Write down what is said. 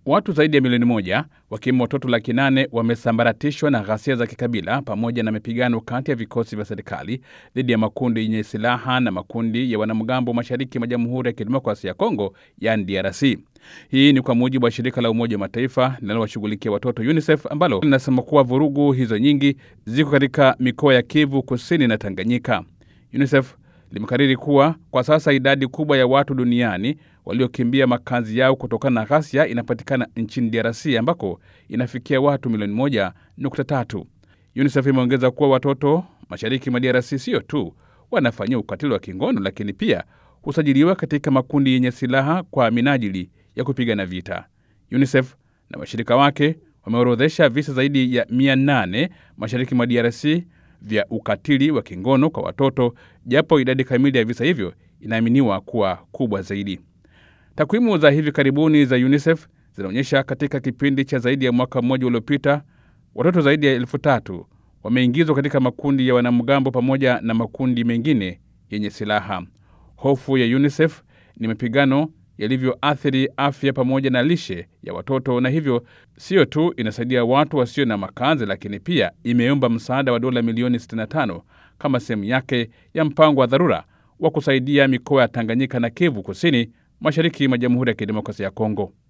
Watu zaidi ya milioni moja wakiwemo watoto laki nane wamesambaratishwa na ghasia za kikabila pamoja na mapigano kati ya vikosi vya serikali dhidi ya makundi yenye silaha na makundi ya wanamgambo mashariki mwa Jamhuri ya Kidemokrasia ya Kongo, yani DRC. Hii ni kwa mujibu wa shirika la Umoja wa Mataifa linalowashughulikia watoto UNICEF ambalo linasema kuwa vurugu hizo nyingi ziko katika mikoa ya Kivu Kusini na Tanganyika. UNICEF limekariri kuwa kwa sasa idadi kubwa ya watu duniani waliokimbia makazi yao kutokana na ghasia inapatikana nchini DRC ambako inafikia watu milioni moja nukta tatu. UNICEF imeongeza kuwa watoto mashariki mwa DRC sio tu wanafanyia ukatili wa kingono, lakini pia husajiliwa katika makundi yenye silaha kwa minajili ya kupigana vita. UNICEF na washirika wake wameorodhesha visa zaidi ya 800 mashariki mwa DRC vya ukatili wa kingono kwa watoto, japo idadi kamili ya visa hivyo inaaminiwa kuwa kubwa zaidi. Takwimu za hivi karibuni za UNICEF zinaonyesha katika kipindi cha zaidi ya mwaka mmoja uliopita, watoto zaidi ya elfu tatu wameingizwa katika makundi ya wanamgambo pamoja na makundi mengine yenye silaha. Hofu ya UNICEF ni mapigano yalivyoathiri afya pamoja na lishe ya watoto, na hivyo sio tu inasaidia watu wasio na makazi, lakini pia imeomba msaada wa dola milioni 65 kama sehemu yake ya mpango wa dharura wa kusaidia mikoa ya Tanganyika na Kivu Kusini, mashariki mwa Jamhuri ya Kidemokrasia ya Kongo.